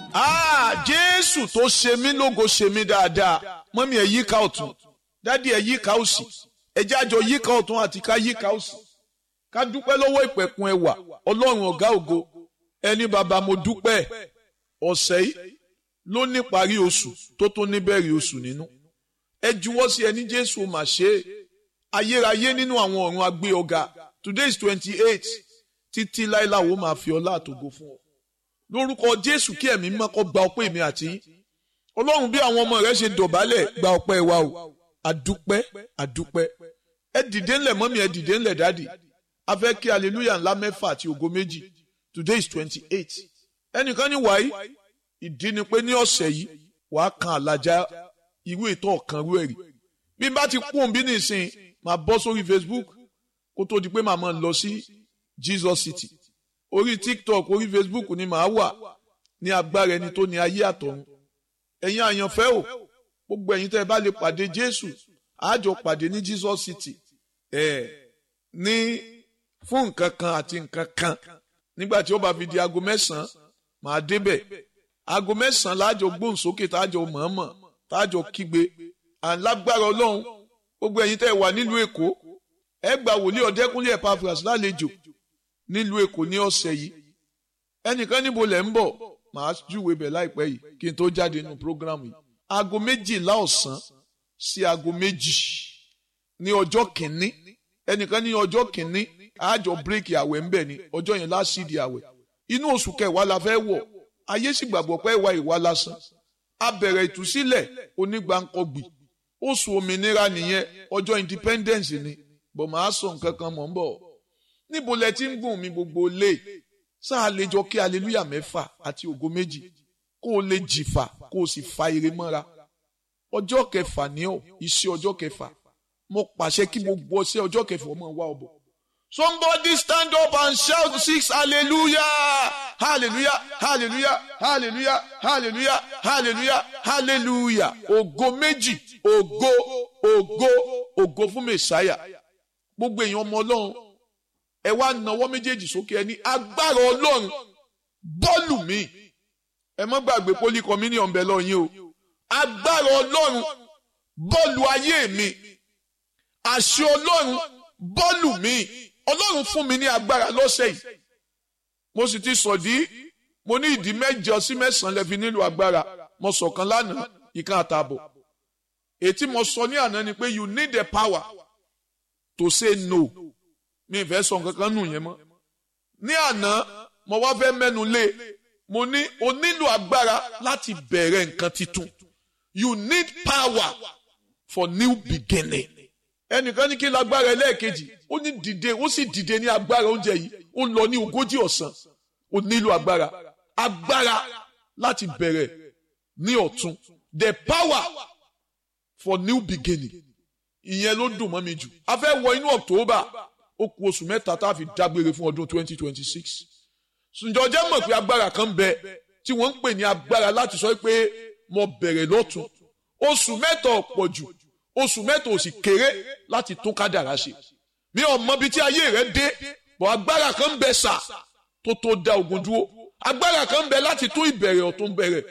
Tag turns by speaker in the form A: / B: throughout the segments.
A: Ah, Jésù tó ṣe mí lógo ṣe mí dáadáa. Mọ́mí ẹ̀ yíká ọ̀tún. Dádì ẹ̀ yíká òsì. Ẹ jẹ́ àjọ yíká ọ̀tún àti ká yíká òsì. Ká dúpẹ́ lọ́wọ́ ìpẹ̀kun ẹwà. Ọlọ́run ọ̀gá ògo. Ẹni bàbá mo dúpẹ́. Ọ̀sẹ̀ yìí ló ní parí oṣù tó tó níbẹ̀rẹ̀ oṣù nínú. Ẹ juwọ́ sí ẹni Jésù mà ṣe é. Ayérayé nínú àwọn ọ̀run agbé ọ̀gá. Today is twenty-eight. Títí láíláwo máa fi ọlá àtògo fún ọ lórúkọ jésù kí ẹ̀mí mímọ́ kó gba ọpẹ́ mi àti yín ọlọ́run bí àwọn ọmọ rẹ ṣe dọ̀bálẹ̀ gba ọpẹ́ wa o àdúpẹ́ àdúpẹ́ ẹ dìde ńlẹ̀ mọ́mí ẹ dìde ńlẹ̀ dáàdì a fẹ́ kí hallelujah ńlá mẹ́fà àti ògo méjì today is twenty eight ẹnìkan ní wàyí ìdí ni pé ní ọ̀sẹ̀ yìí wàá kan àlàjá irú ètò ọ̀kan rú ẹ̀rí bí n bá ti kún bí nìsín máa bọ́ sórí facebook kó tó di pé màá máa lọ sí jesus city orí tiktok orí facebook ni màá wà ní agbára ẹni tó ní ayé àtọ̀run ẹ̀yin àyànfẹ́ o gbogbo ẹ̀yin tẹ́ ẹ bá lè pàdé jésù àjọ pàdé ní jesus city ẹ̀ ní fún nǹkan kan àti nǹkan kan nígbà tí ó bá fi di aago mẹ́sàn-án màá débẹ̀ aago mẹ́sàn-án láàjọ gbóhùnsókè táàjọ mọ̀ọ́mọ̀ táàjọ kígbe àlágbára ọlọ́run gbogbo ẹ̀yin tẹ́ ẹ wà nílùú èkó ẹ gba wòlíì ọ̀dẹ́kúnlé epaphras lálejò nílùú èkó ní ọ̀sẹ̀ yìí ẹnìkan níbo lẹ̀ ń bọ̀ màá júwe bẹ̀ láìpẹ́ yìí kí n tó jáde nínú prógrámù yìí aago méjìlá ọ̀sán sí aago méjì ní ọjọ́ kìíní ẹnìkan ní ọjọ́ kìíní àjọ bírèkì àwẹ̀ ń bẹ̀ ni ọjọ́ yẹn lásìdì àwẹ̀ inú oṣù kẹwàá la fẹ́ wọ̀ ayé sì gbàgbọ́ pé ìwà ìwà lásán a bẹ̀rẹ̀ ìtúsílẹ̀ onígbàǹkọ̀gbì oṣù òmìnira nìyẹn ọjọ́ independence ni bọ̀ máa sọ nǹkan kan mọ̀ ń bọ̀ níbo lẹ ti ń gùn mí gbogbo lé sáà lè jọ kí aleluya mẹ́fà àti ògo méjì kó o lè jìfà kó o sì fa ire mọ́ra ọjọ́ kẹfà ní ọ iṣẹ́ ọjọ́ kẹfà mo pàṣẹ kí gbogbo ọṣẹ ọjọ́ kẹfà ọmọ wa ọbọ. somebody stand up and shout six hallelujah hallelujah hallelujah hallelujah hallelujah hallelujah hallelujah ògo méjì ògo ògo ògo fún mẹsàáyà gbogbo èèyàn ọmọ ọlọ́run ẹ wá nawọ́ méjèèjì sókè ẹ ní agbára ọlọ́run bọ́ọ̀lù mi ẹ má gbàgbé poli communion bẹ̀ lọ́yìn o agbára ọlọ́run bọ́ọ̀lù ayé mi àṣẹ ọlọ́run bọ́ọ̀lù mi ọlọ́run fún mi ní agbára lọ́sẹ̀ yìí mo sì ti sọ̀dí mo ní ìdí mẹ́jọ sí mẹ́sàn-án lẹ́fi nílò agbára mo sọ̀kan lánàá ìkan àtààbọ̀ ètí mo sọ ní àná ni pé you need the power to say no mi fẹ́ sọ nǹkan kan nù yẹn mọ́. ní àná mo wá fẹ́ mẹ́nu lé mo ní o nílò agbára láti bẹ̀rẹ̀ nǹkan titun you need power for new beginning. ẹnìkan ní kí n lágbára ẹlẹ́ẹ̀kejì ó ní dìde ó sì dìde ní agbára oúnjẹ yìí ó lọ ní ogójì ọ̀sán ó nílò agbára agbára láti bẹ̀rẹ̀ ní ọ̀tun the power for new beginning ìyẹn ló dùn mọ́ mi jù a fẹ́ wọ inú October ó kù oṣù mẹ́ta tá a fi dágbére fún ọdún twenty twenty six ǹjọ́ jẹ́ mọ̀ pé agbára kan bẹ tí wọ́n ń pè ní agbára láti sọ pé mo bẹ̀rẹ̀ lọ́tún oṣù mẹ́ta ọ̀pọ̀ jù oṣù mẹ́ta ò sì kéré láti tún kádàrá ṣe mi ò mọ ibi tí ayé rẹ dé bọ̀ agbára kan bẹ sà tó tó da ogun dúró agbára kan bẹ láti tún ìbẹ̀rẹ̀ ọ̀tún bẹ̀rẹ̀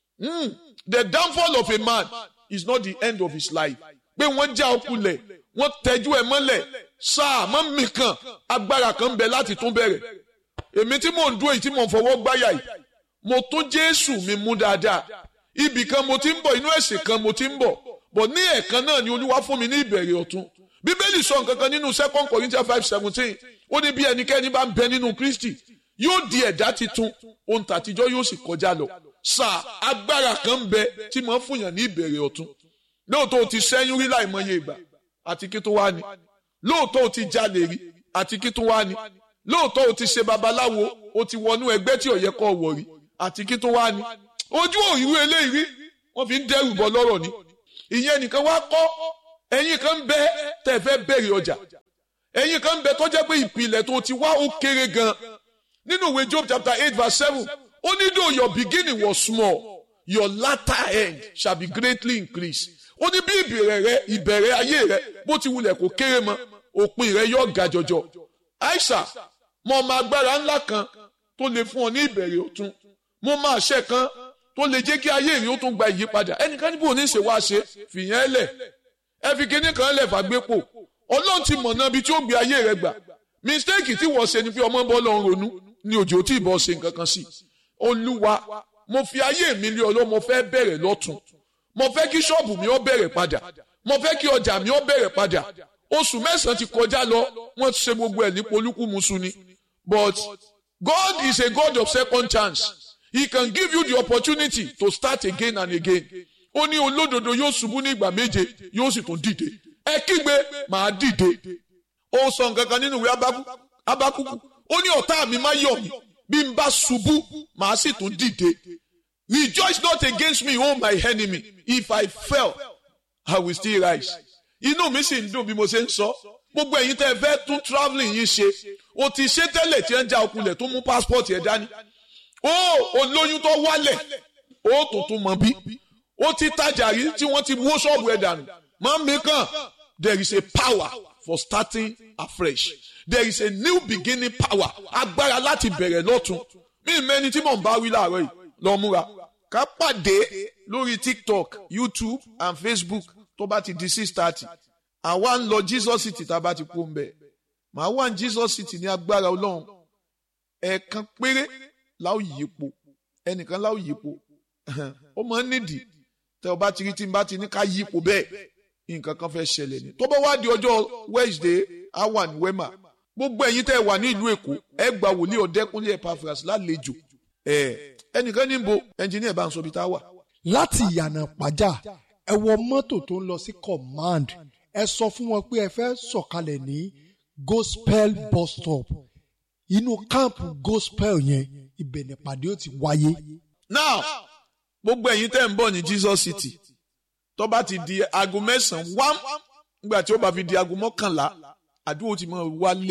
A: the downfall of a man is not the end of his life pé wọ́n já ọkùnlẹ̀ wọ́n tẹ́jú ẹ̀ mọ́lẹ̀ sáà mọ́ mi kan agbára kan bẹ láti tún bẹ̀rẹ̀ èmi tí mò ń dúró yìí tí mò ń fọwọ́ gbáyà yìí mo tún jésù mi mú dáadáa ibì kan mo ti ń bọ̀ inú ẹ̀sìn kan mo ti ń bọ̀ bọ̀ ní ẹ̀ẹ̀kan náà ni olúwa fún mi ní ìbẹ̀rẹ̀ ọ̀tun bíbélì sọ nǹkan kan nínú second corinthians five seventeen ó ní bí ẹnikẹ́ni bá ń bẹ nínú kristi yóò di ẹ̀dá titun ohun tàtijọ́ yóò sì kọjá lọ sáà agbára kan ń bẹ tí mo ń fúnyàn ní ìbẹ̀rẹ̀ ọ̀tun lóòótọ́ o ti sẹ́yún rí láìmọye ìgbà àti kí tó wá ni lóòótọ́ o ti jalè rí àti kí tó wá ni lóòótọ́ o ti ṣe babaláwo o ti wọnú ẹgbẹ́ tí ò yẹ kó wọ̀ rí àti kí tó wá ni ojú òyìnbó eléyìí rí wọ́n fi ń dẹ́rù bọ́ lọ́rọ̀ ni ìyẹn nìkan wá kọ́ ẹ̀yin kan ń bẹ tẹ́ fẹ́ bẹ̀rẹ̀ ọjà ẹ̀yin kan ń bẹ tó jẹ́ pé ìpìlẹ̀ tó ti wá ó kéré gan nínú ìwé Job chapter eight verse seven ó ní though your beginning was small your latter end shall be greatly increased ó ní bí ìbẹ̀rẹ̀ rẹ ìbẹ̀rẹ̀ ayé rẹ bó ti wulẹ̀ kó kéré mọ́ òpin rẹ yóò ga jọjọ aisha mo mọ agbára ńlá kan tó lè fún ọ ní ìbẹ̀rẹ̀ ọ̀tun mo mọ àṣẹ kan tó lè jẹ́ kí ayé ìrìn ó tún gba ìyípadà ẹnìkan níbo ní ṣe wá ṣe fìyẹn lẹ̀ ẹ fi kinní kan lẹ̀ fàgbépo ọlọ́run ti mọ̀ náà bí tí ó gbé ayé rẹ gbà mistake tí wọ́n ṣe ni pé ọmọ bọ́ lọ́n ronú ni òjò tí ìbọn ṣe nǹkan kan sí olúwa mo fi ayé mi lé ọlọ́ mo fẹ́ bẹ̀rẹ̀ lọ́tún mo fẹ́ kí ṣọ́ọ̀bù mi ó bẹ̀rẹ̀ padà mo fẹ́ kí ọjà mi ó bẹ̀rẹ̀ padà oṣù mẹ́sàn-án ti kọjá lọ wọ́n ti ṣe gbogbo ẹ̀ ní polúkúmuṣu ni but God is a God of second chance he can give you the opportunity to start again and again ó ní olódodo yóò ṣubú ní ìgbà méje yóò sì tún dìde ẹ kígbe màá dìde ó sọ nǹkan kan nínú ìwé abákúkú ó ní ọ̀tá mi má yọ̀ mí bí n bá ṣubú màá sì tún dìde rejoice not against me o my enemy if I fell I will still rise inú mi sì ń dùn bí mo ṣe ń sọ gbogbo ẹ̀yin tẹ́ ẹ fẹ́ tún travelling yín ṣe o ti ṣe tẹ́lẹ̀ tí ẹ ń já okunlẹ̀ tó mú passport ẹ̀ dání ó olóyún tó wálẹ̀ ó tuntun mọ̀ bí ó ti tajà rí tí wọ́n ti wó ṣọ́ọ̀bù ẹ̀ dànù máa ń mi kàn there is a power for starting afresh there is a new beginning power agbára láti bẹ̀rẹ̀ lọ́tun mí mẹ́ni tí mò ń bá wí láàárọ̀ yìí lọ múra ká pàdé lórí tiktok youtube and facebook tó bá ti di six thirty àwa ń lọ jesus city tá a bá ti kú ń bẹ̀ màá wà ní jesus city ní agbára ọlọ́run ẹ̀ẹ̀kan péré láò yípo ẹnìkan láò yípo ó máa ń nídìí tẹ ọ bá ti rí tí n bá ti ní ká yípo bẹ́ẹ̀ nǹkan kan fẹ́ ṣẹlẹ̀ ni tó bá wá di ọjọ́ wednesday á wà ní wema gbogbo ẹ̀yin tẹ́ ẹ wà ní ìlú èkó ẹ gba wòlíì ọ̀dẹ́kúnlé epaphras lálejò ẹ ẹnìkan ní bo ẹnjìníà bá ń sọ ibi tá a wà.
B: láti ìyànà pàjá ẹ wọ mọ́tò tó ń lọ sí command ẹ sọ fún wọn pé ẹ fẹ́ sọ̀kalẹ̀ ní gospel bus stop inú káàmpù gospel yẹn ibẹ̀ nípàdé ó ti wáyé.
A: now gbogbo ẹ̀yin tẹ́ ń bọ̀ ní jesus city tó bá ti di aago mẹ́sàn-án wá nígbà tí ó bá fi di aago mọ́kànlá àdúgbò ti máa wálé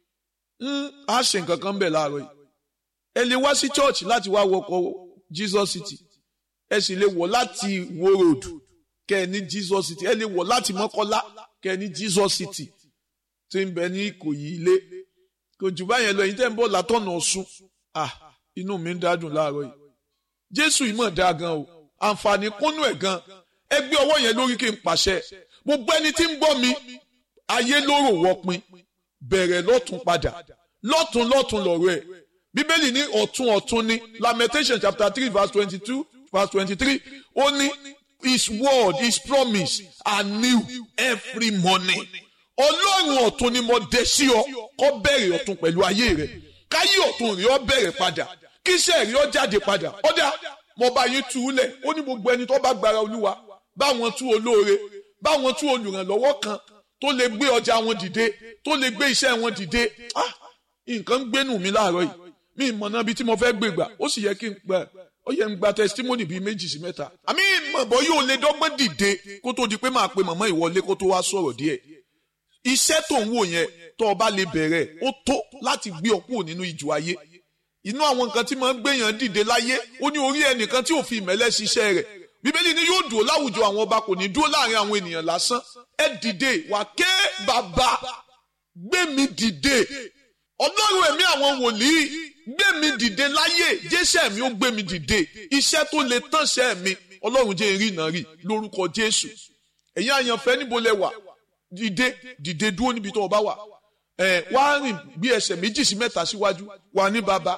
A: á ṣe nǹkan kan bẹ̀ láàárọ̀ yìí ẹ lè wá sí church láti wá wọkọ̀ jesus city ẹ sì lè wọ̀ láti wo road kẹ́ ẹ ní jesus city ẹ lè wọ̀ láti mọ́kọ́lá kẹ́ ẹ ní jesus city tí ń bẹ ní ìkòyí ilé kò jù báyẹn lọ ẹ̀yin tẹ́ ń bọ̀ látọ̀nà ọ̀ṣun ah inú mi ń dádùn láàárọ̀ yìí jésù yìí mọ̀ dáa gan o àǹfààní kúnnú ẹ̀ gan ẹ gbé ọwọ́ yẹn lórí kí n pàṣẹ gbogbo ẹni tí ń gbọ́ mi ayé lóró wọpin bẹ̀rẹ̀ lọ́tún padà lọ́tún lọ́tún lọ̀rọ̀ ẹ̀ bíbélì ní ọ̀tún ọ̀tún ní lamentation chapter three verse twenty-two verse twenty-three ó ní his word his promise are new every morning ọlọ́run ọ̀tún ni mo dé sí ọ kó bẹ̀rẹ̀ ọ̀tún pẹ̀lú ayé rẹ̀ káyé ọ̀tún rí ọ bẹ̀rẹ̀ padà kíṣẹ́ rí ọ jáde padà ọ̀dà mo bá yín tú u lẹ̀ ó ní gbogbo ẹni tó bá gbára olúwa báwọn tú olóore báwọn tú olùrànlọ́wọ́ kan tó lè gbé ọjà wọn dìde tó lè gbé iṣẹ́ wọn dìde ah nǹkan ń gbénú mi láàárọ̀ yìí mi ìmọ̀ náà bí tí mo fẹ́ gbé gbà ó sì yẹ kí n gbà ó yẹ n gba testimony bíi méjì sí mẹ́ta àmì ìmọ̀bọ yóò lè dọ́gbọ́n dìde kó tó di pé máa pe màmá ìwọlé kó tó wá sọ̀rọ̀ díẹ̀ iṣẹ́ tó ń wò yẹn tó o bá lè bẹ̀rẹ̀ ó tó láti gbé ọ kúrò nínú ìjù ayé inú àwọn nǹkan tí máa ń gbéyàn dìde láyé ó ní orí ẹnìkan tí ò fi ìmẹ́lẹ́ ṣiṣẹ́ rẹ̀ bíbélì ni yóò dúró láwùjọ àwọn ọba kò ní dúró láàrin àwọn ènìyàn lásán ẹ dìde wà ké bàbá gbé mi dìde ọlọ́run ẹ̀mí àwọn wòlíì gbé mi dìde láyé jésù mi ó gbé mi dìde iṣẹ́ tó lè tánṣẹ́ mi ọlọ́run jẹ́ ìrì náà rí lórúkọ jésù ẹ̀yin àyànfẹ́ níbo lẹ wà dìde dìde dúró níbi tó o bá wà ẹ wá rìn bí ẹsẹ̀ méjì sí mẹ́ta síwájú wà ní bàbá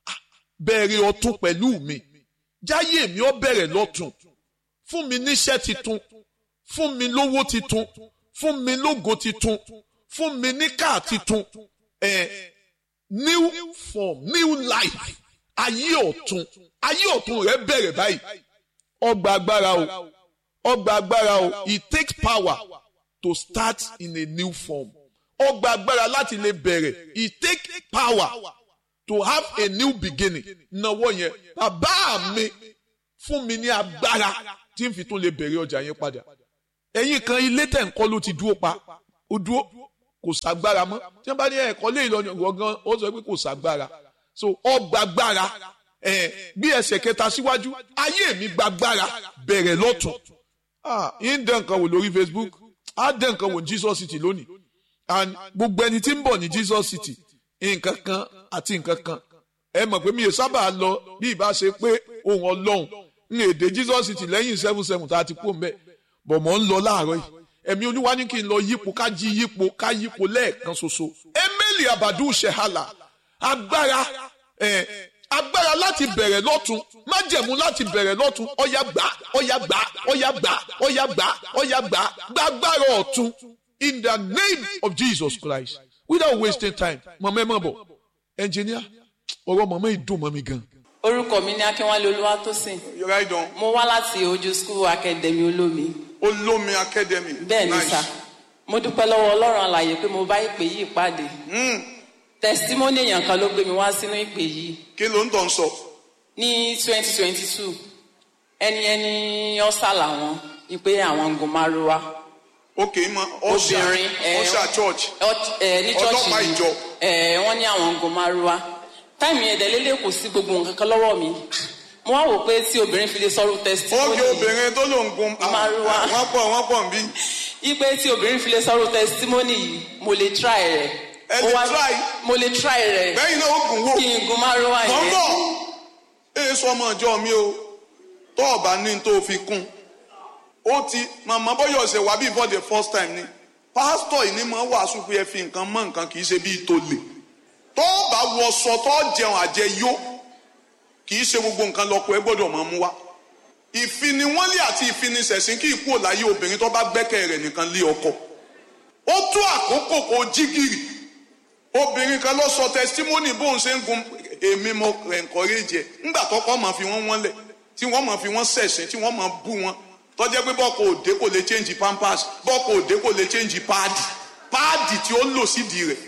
A: bẹ̀rẹ̀ ọ̀tún pẹ̀lú mi jáyé mi ó bẹ̀rẹ̀ lọ́tún fún mi níṣẹ́ titun fún mi lówó titun fún mi lógo titun fún mi ní káà titun ẹ new form new life ayé ọ̀tún ayé ọ̀tún rẹ bẹ̀rẹ̀ báyìí ọgbà agbára o ọgbà agbára o it takes power to start in a new form ọgbà agbára láti lè bẹ̀rẹ̀ it takes power to have a new beginning náwó yẹn bàbá mi fún mi ní agbára tí n fi tún lè bẹ̀rẹ̀ ọjà yẹn padà ẹ̀yin kan ilé tẹ̀ ń kọ́ ló ti dúró pa ó dúró kò sàgbára mọ́ tí wọ́n bá ní ẹ̀kọ́ lé ìlọrin ọ̀gán ó sọ pé kò sàgbára so ọgbàgbára ẹ̀ bí ẹsẹ̀ kẹta síwájú ayé mi gbàgbára bẹ̀rẹ̀ lọ́tún ah yín dẹ̀ nǹkan wò lórí Facebook á dẹ̀ nǹkan wò ní Jesus City lónìí and gbogbo ẹni tí ń bọ̀ ní Jesus City nǹkan kan àti nǹkan kan ẹ mọ̀ pé mi ò sábà lọ bí ìbá ṣe pé ohun ọlọ́run ní èdè jesus ti lẹ́yìn seven seven tá a ti kú mbẹ́ bọ̀ mọ́ ń lọ láàárọ̀ yìí ẹ̀mí olúwa ní kí n lọ yípo ká jí yípo ká yípo lẹ́ẹ̀kan ṣoṣo emeli abadu shehala agbára ẹ̀ agbára láti bẹ̀rẹ̀ lọ́tún májẹ̀mú láti bẹ̀rẹ̀ lọ́tún ọ̀yà gbà ọ̀yà gbà ọ̀yà gbà ọ̀yà gbà ọ̀yà gbà gbàgbára ọ̀tún in the name of jesus christ without wasting time mọ̀mọ́ ẹ mọ̀ bọ̀ ẹnjìníà ọ̀rọ̀ mọ̀mọ́ ìdùn mọ́ mi gan.
C: orúkọ mi ní akínwálé olúwatósìn
D: right on
C: mo wá láti ojú school academy olómi
D: olómi academy.
C: bẹ́ẹ̀ ni
D: Nice.
C: sà mo dúpẹ́ lọ́wọ́ ọlọ́run àlàyé pé mo bá ìpè yìí pàdé
D: Mm,
C: testimony èèyàn kan ló gbé mi wá sínú ìpè yìí
D: kí ló ń tàn sọ.
C: ní twenty twenty two ẹni ẹni ọ̀sà làwọn ìpè àwọn gun márùwá
D: ok mọ ọṣà
C: obìnrin ẹ,
D: ọṣà church
C: ọ- ẹ, ní church
D: Ọlọ́pàá
C: yìí,
D: ìjọ.
C: ẹ, wọ́n ní àwọn gun márùwá táìmì ẹ̀dẹ̀ lélẹ̀ kò sí gbogbo nǹkan kan lọ́wọ́ mi mo wá wò pé tí obìnrin fi lè sọ̀rọ̀ testimony
D: ókè obìnrin tó ló ń gun ah,
C: Márúwá.
D: ah, wọ́n pọ̀ wọ́n pọ̀ nbí.
C: ipe tí obìnrin fi lè sọ̀rọ̀ testimony yìí mo lè try rẹ̀.
D: Ẹ
C: Mo
D: lè
C: wá-
D: try?
C: mo lè try rẹ̀
D: bẹ́yìn náà ó gùn wò.
C: kí n gun márùwá
D: mọ̀ ń
C: yẹn.
D: bọ̀ èyí sọ ọmọ ìjọ mi o tó ọba ní tó fi kún ó ti màmá bọ́yọ̀ ṣe wá bí for the first time ni pásítọ̀ yìí ni mo wàásù pé ẹ fi nǹkan mọ́ nǹkan kì í ṣe bíi tó lè tó bá wọṣọ tó jẹun àjẹyó kì í ṣe gbogbo nǹkan lọ́kọ ẹ gbọ́dọ̀ máa mú wá ìfiniwọ́nlé àti ìfinisẹ̀sìn kì í kúrò láyé obìnrin tó bá gbẹ́kẹ̀ rẹ̀ nìkan lé ọkọ ó tó àkókò kó jígìrì obìnrin kan lọ sọ testimony bóun ṣe ń gun èmi mo encourage ẹ ńgbà tọkọ máa fi wọn wọn lẹ tí wọn máa fi wọn ṣẹ̀sìn tí wọn máa bú wọn tọjẹ pé bọkọ òde kò lè change pampers bọkọ òde kò lè change páàdì páàdì tí ó lò sídìí rẹ̀.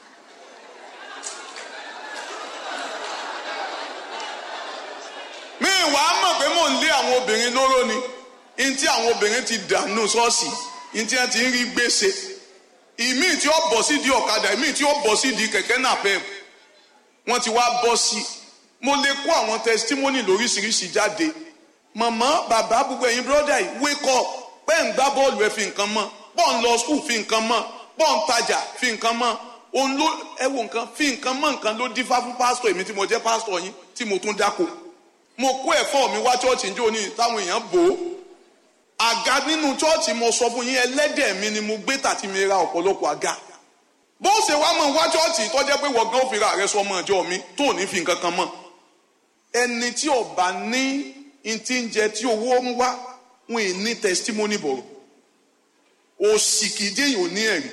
D: mi wàá mọ̀ pé mò ń lé àwọn obìnrin lóró ni ní tí àwọn obìnrin ti dànù ṣọ́ọ̀ṣì ní tí wọ́n ti ń rí gbèsè ìmí tí ó bọ̀ sí di ọ̀kadà ìmí tí ó bọ̀ sí di kẹ̀kẹ́ náà pẹ́ wọ́n ti wá bọ́ sí i mo lè kó àwọn testimony lóríṣiríṣi jáde màmá bàbá gbogbo ẹ̀yin brọ́dà yìí wake up pẹ́ ń gbá bọ́ọ̀lù ẹ̀ fi nǹkan mọ́ pọ́ ń lọ skul fi nǹkan mọ́ pọ́ ń tajà fi nǹkan mọ́ òun ló ẹ wo nǹkan fi nǹkan mọ́ nǹkan ló dífá fún pásítọ̀ èmi tí mo jẹ́ pásítọ̀ yín tí mo tún dáko mo kó ẹ̀fọ́ mi wá chọ́ọ̀chì ní òní táwọn èèyàn bò ó àga nínú chọ́ọ̀chì mo sọ fún yín ẹlẹ́dẹ̀ mi ni mo gbé tàti mi ra ọ̀pọ̀lọpọ̀ àga bó ṣe wá mọ̀ wá chọ́ọ̀chì tó jẹ́ pé wọ́n gan òfin rà rẹ sọ ọmọ ìjọ mi tó ní fi nǹkan kan mọ̀ ẹni tí ọba ní n ti ń jẹ tí owó ń wá wọn ì ní testimony bọ̀rọ̀ òsì kìí jẹ́ èèyàn ní ẹ̀rí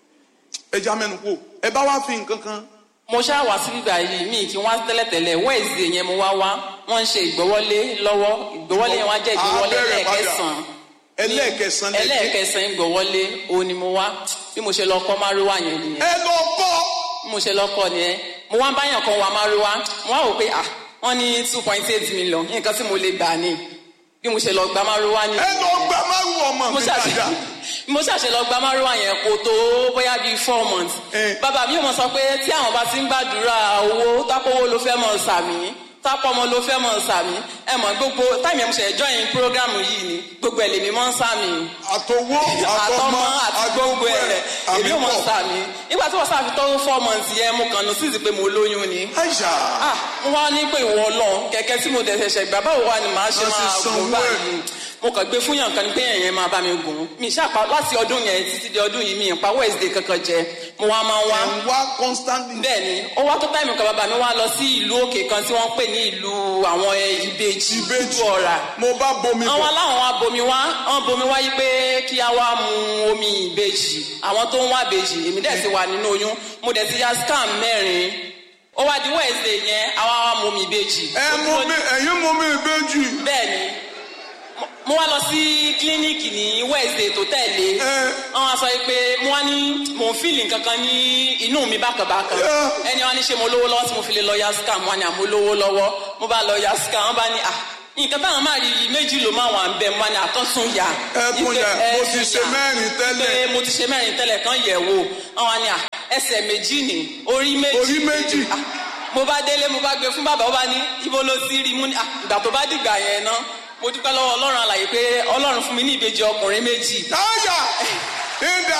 D: ẹja mẹ́nu kú ẹ bá wá fi nǹkan kan
C: mo ṣáà wá sí bíbá yìí mi kí wọ́n tẹ́lẹ̀tẹ́lẹ̀ wednesday yẹn mo wá wá wọ́n ń ṣe ìgbọ́wọ́lé lọ́wọ́ ìgbọ́wọ́lé yẹn wá jẹ́ ìgbọ́wọ́lé
D: Á bẹ̀rẹ̀ padà.
C: ẹlẹ́ẹ̀kẹsàn-án
D: ẹlẹ́ẹ̀kẹsàn lẹ́kẹ́
C: ẹlẹ́ẹ̀kẹsàn ìgbọ́wọ́lé òun ni mo wá bí mo ṣe lọ kọ́ márùwá yẹn nìyẹn
D: ẹ lọ kọ́
C: bí mo ṣe lọ kọ́ nìyẹn mo wá báyàn kan wá márùwá mo wá wò pé ah wọ́n ní two point eight million nǹkan tí mo lè gbà ní bí mo ṣe lọ gba márùwá ni
D: ẹ lọ gbà márùn ọmọ
C: mo
D: mi
C: ṣàṣe
D: dáadáa
C: mo ṣàṣe lọ gba márùwá yẹn kò tó bóyá bíi four months
D: Eh.
C: bàbá mi ò mọ sọ pé tí àwọn bá ti ń gbàdúrà owó tápọ̀wó ló fẹ́ mọ̀ sàmì tápọ̀mọ ló fẹ́ mọ̀ sàmì ẹ mọ̀ gbogbo táìmì ẹ̀ mo ṣe join program yìí ni gbogbo ẹ̀ lèmi mọ̀ ń sàmì
D: àtọwọ́
C: àtọmọ àti gbogbo ẹ̀ èmi ò mọ̀
D: àmì
C: sàmì nígbà tí wọ́n sàfi tó four months yẹn mo kàn ní sísì pé mo lóyún ni
D: àìsà
C: ah mo wá ní pé ìwọ lọ kẹ̀kẹ́ tí mo dẹ̀ ṣẹ̀ṣẹ̀ gbà báwo wá ni màá ṣe
D: Wọ́n sì
C: máa
D: sanwó
C: gùn
D: ẹ̀.
C: báyìí mo kàn gbé fún yàn kan ní pé ẹ̀yẹn máa bá mi gùn mi ṣàpá láti ọdún yẹn títí di ọdún yìí mi ìpa wednesday kankan jẹ mo wá máa wá
D: ẹ̀ ń wá constantly
C: bẹ́ẹ̀ ni ó wá tó táìmù kan bàbá mi wá lọ sí ìlú òkè kan tí wọ́n pè ní ìlú àwọn ẹ, ìbejì
D: ìbejì
C: ìlú ọ̀rà
D: mo bá bomi
C: àwọn
D: bọ̀
C: aláwọn wa bomi wá wọn bomi wá yí pé kí a wá mu omi ìbejì àwọn tó ń wá ìbejì èmi dẹ̀ ti wà nínú oyún mo dẹ̀ ti ya scam mẹ́rin ó wá di wednesday yẹn àwa wá mu omi ìbejì.
D: ẹ
C: Mo
D: mú
C: dúró-
D: mi ẹ̀yin mú mi ìbejì
C: bẹ́ẹ̀ ni mo- mo wá lọ sí kílíníìkì ní wednesday tó tẹ̀lé
D: Ẹ.
C: wọ́n wá sọ yìí pé mo wá ní mò ń fíìlì nǹkankan ní inú mi bákanbákan
D: Ẹ.
C: ẹni wá ní ṣe mo lówó lọ́wọ́ tí mo fi lè lọ ya scam wọ́n ní àmọ́ lówó lọ́wọ́ mo bá lọ ya scam wọ́n bá ní à nǹkan táwọn máa rí i méjì ló máa wà ń bẹ mo bá ní àtọ́sùn yà
D: Ẹ tún
C: Ipe-
D: yà,
C: ẹ
D: mo ti
C: tún
D: ṣe
C: yà.
D: mẹ́rin tẹ́lẹ̀.
C: pé mo ti ṣe mẹ́rin tẹ́lẹ̀ kan yẹ̀ wò wọ́n wá ní à ẹsẹ̀ méjì ní orí méjì
D: Orí méjì.
C: Ah, mo bá délé mo bá gbé fún bàbá ó bá ní ibo ló ti rí mú ní ah, ìgbà tó bá dìgbà yẹn ná mo dúpẹ́ lọ́wọ́ ọlọ́run àlàyé pé ọlọ́run fún mi ní ìbejì ọkùnrin méjì
D: táyà ìdá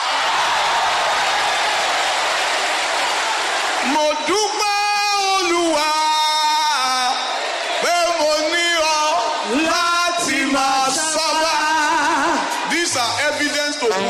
D: mo dúpẹ́ olúwa pé mo ní ọ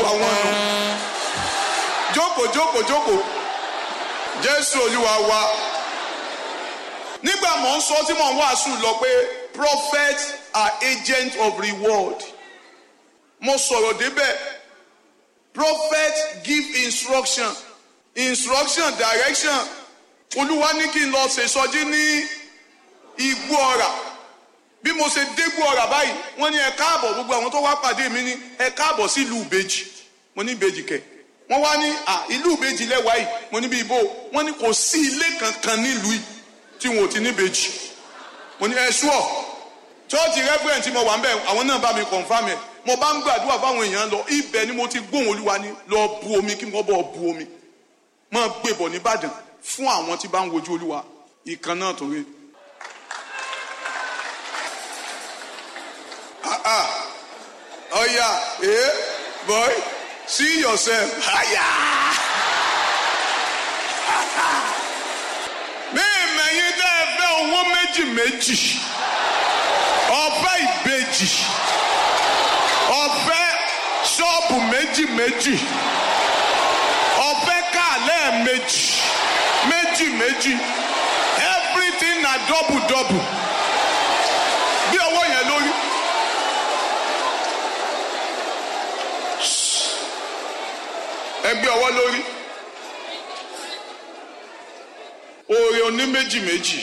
D: pa wọ́n nù jókòó jókòó jókòó jésù olúwa wa nígbà mò ń sọ tí mò ń wàásù lọ pé prophets are agents of reward mo sọ̀rọ̀ débẹ̀ prophets give instruction instruction direction olúwa ní kí n lọ ṣèṣọjí ní igbó ọ̀rà bí mo ṣe dégbò ọ̀rà báyìí wọ́n ní ẹ káàbọ̀ gbogbo àwọn tó wá pàdé mi ní ẹ káàbọ̀ sí ìlú ìbejì mo ní ìbejì kẹ̀ wọ́n wá ní à ìlú ìbejì lẹ́wàá yìí mo ní bí ibo wọ́n ní kò sí ilé kankan nílùú yìí tí wọn ò ti ní ìbejì mo ní ẹ ṣúọ̀ chọ́ọ̀tì rẹ́fúrẹ́ǹ tí mo wà ń bẹ̀ àwọn náà bá mi kọ̀ǹfàmì ẹ̀ mo bá ń gbàdúrà fáwọn èèyàn lọ ibẹ̀ ni mo ti gbóhùn olúwa ní lọ bu omi kí wọ́n bọ̀ bu omi máa gbé bọ̀ nìbàdàn fún àwọn tí bá ń wojú olúwa ìkan náà tó rí. Ah, ah. Oh yeah, eh, boy, see yourself. Aya. Mímẹ̀yìn tẹ́ ẹ fẹ́ owó méjì méjì, ọ̀fẹ́ ìbejì, ọ̀fẹ́ ṣọ́ọ̀bù méjì méjì, ọ̀fẹ́ kàlẹ́ méjì, méjì méjì, everything na double double. Bí owó yẹn lórí. ẹgbẹ́ ọwọ́ lórí oore oní méjì méjì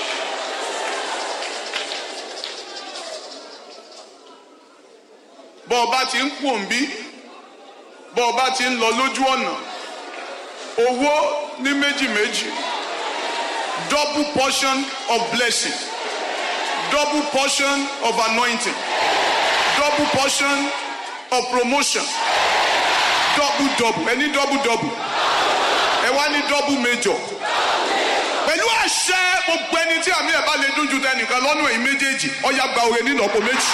D: bọ́ ọba ti ń pò ń bí bọ́ ọba ti ń lọ lójú ọ̀nà owó ní méjì méjì double portion of blessing double portion of anointing double portion of promotion double double ẹ ní double double ẹ wá ní double major pẹ̀lú àṣẹ gbogbo ẹni tí àmì ẹ̀ bá lè dún ju tẹnìkan lọ́nà èyí méjèèjì ọ̀yà gba òre nínú ọ̀pọ̀ méjì.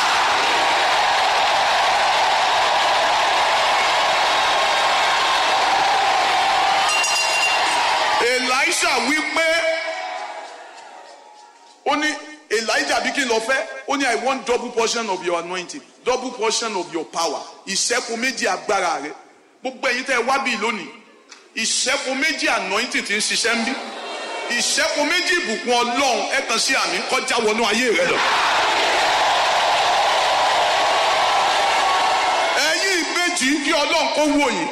D: Elisha wí pé ó ní Elijah bí kí n lọ fẹ́ ó ní I want double portion of your anointing double portion of your power ìṣẹ́kù méjì agbára rẹ̀ gbogbo ẹ̀yin tẹ́ ẹ wá bíi lónìí ìṣẹ́kù méjì anointing ti ń ṣiṣẹ́ ń bí ìṣẹ́kù méjì ìbùkún ọlọ́run ẹ kàn sí àmì kọjá wọnú ayé rẹ lọ. ẹ̀yin ìbejì kí ọlọ́run kó wò yín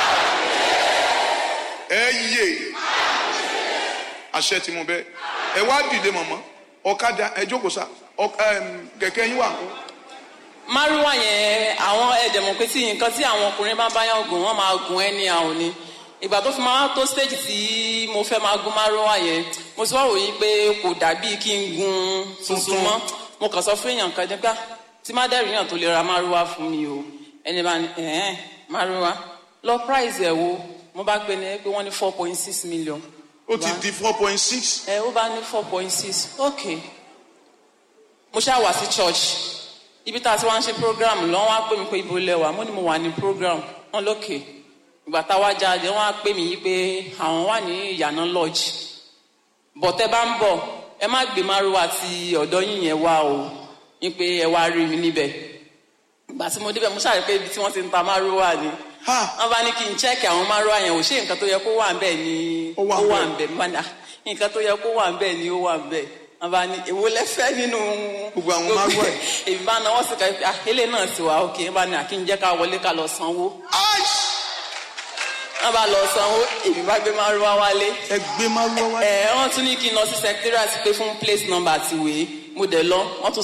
D: ẹ yé àṣẹ tí mo bẹ ẹ wá dìde mọ̀mọ́ ọ̀kadà ẹ jókòó sá kẹ̀kẹ́ yín wà kó
C: márùwá yẹn àwọn ẹ̀dẹ̀mọ̀ pé tí nǹkan tí àwọn ọkùnrin bá báyàn gùn wọ́n máa gùn ẹni àwọn ni ìgbà tó fi máa tó stage tí mo fẹ́ máa gún márùwá yẹn mo ti wá ròyìn pé kò dàbí kí n gun tuntun mọ́ mo kàn sọ fún èèyàn kan nígbà tí má dẹ́rù yàn tó lè ra márùwá fún mi o ẹni bá ní ẹ̀ẹ́n márùwá lọ price ẹ̀ wo mo bá gbé ní pé wọ́n ní four point six million.
D: ó ti di four point six.
C: ẹ ó bá ní four point six ok mo ṣáà wá sí church ibi tá a ti wá ń ṣe program lọ́wọ́ á pè mí pé ibo lẹ́wà mo ní mo wà ní program wọn lókè ìgbà tá a wá jáde wọn á pè mí yí pé àwọn wà ní ìyànà lodge bọ̀tẹ́ bá ń bọ̀ ẹ má gbé márùwá ti ọ̀dọ́ yín yẹn wá o yín pé ẹ wá rí mi níbẹ̀ ìgbà tí mo débẹ̀ mo ṣàrí pé ibi tí wọ́n ti ń ta márùwá ni wọ́n bá ní kí n chẹ́ẹ̀kì àwọn márùwá yẹn ò ṣe nǹkan tó yẹ kó wà ń bẹ̀ ni ó wà ń bẹ̀ nǹkan tó yẹ kó wà ń bẹ̀ ni ó wà ń bẹ̀ àbá ni èwo lẹfẹ nínú
D: gbogbo àwọn márùn ẹ
C: èmi bá náwó sí ká àkélé náà ti wà òkè bá ní àkínjẹ ká wọlé ká lọ sanwó wọn bá lọ sanwó èmi bá gbé márùn wá wálé
D: ẹ gbé márùn wá wálé
C: ẹ wọn tún ní kí n lọ sí secretariat pé fún place number àti ìwé mo dẹ̀ lọ wọn tún